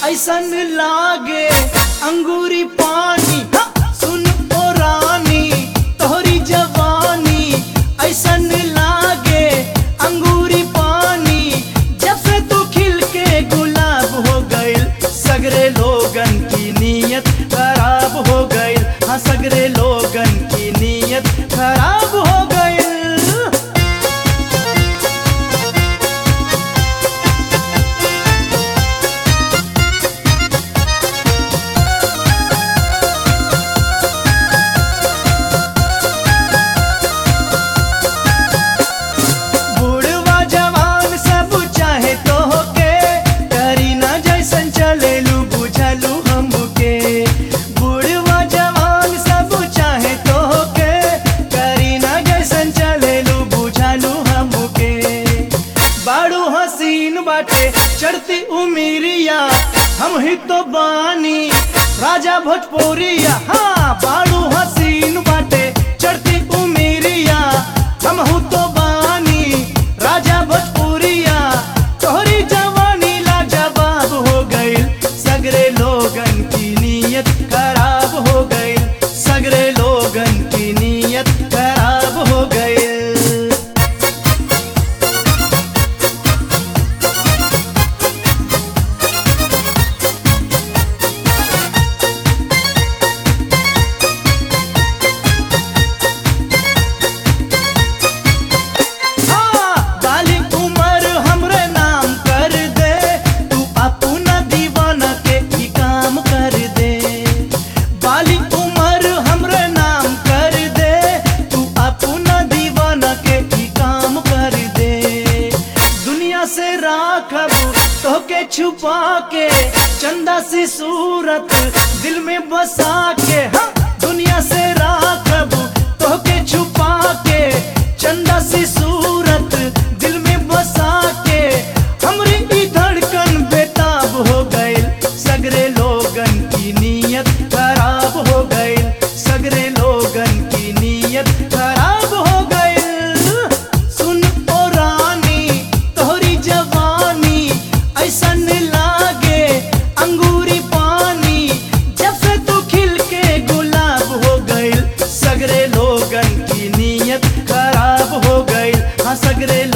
ऐसन लागे अंगूरी पानी हाँ, सुन ओ रानी तोहरी जवानी ऐसन लागे अंगूरी पानी जब से तू खिल के गुलाब हो गइल सगरे लोगन की नीयत खराब हो गइल हाँ सगरे लोगन की नीयत खराब हो गइल बूढ़वा जवान सब चाहे तो होके करी ना जैसन चलेलू बुझलू हमके बूढ़वा जवान सब चाहे तो होके करी ना जैसन चलेलू बुझलू हमके बाड़ू हसीन बाटे चढ़ती उमीरिया हम ही तो बानी राजा भोजपुरिया हाँ बाड़ू हसीन बाटे चढ़ती उमीरिया हम हूँ तो बानी राजा भोजपुरिया तोहरी जवानी लाजवाब हो गइल सगरे लोगन की नीयत खराब हो गइल सगरे लोगन की नीयत खराब हो गइल हाँ, बाली उमर हमरे नाम कर दे तू अपना दीवाना के ही काम कर दे बाली उमर हमरे नाम कर दे तू अपना दीवाना के ही काम कर दे दुनिया से राखब तोके छुपा के चंदा सी सूरत दिल में बसा के हाँ दुनिया से राखब तोके छुपा के चंदा सी सूरत दिल में बसा के हमरी ई धड़कन बेताब हो गइल सगरे लोगन की नीयत खराब हो गइल सगरे लोगन की नीयत खराब हो गइल सुन ओ रानी तोहरी जवानी ऐसन लागे अंगूरी पानी जब से तू खिल के गुलाब हो गइल सगरे लोगन की नीयत खराब हो गइल हाँ सगरे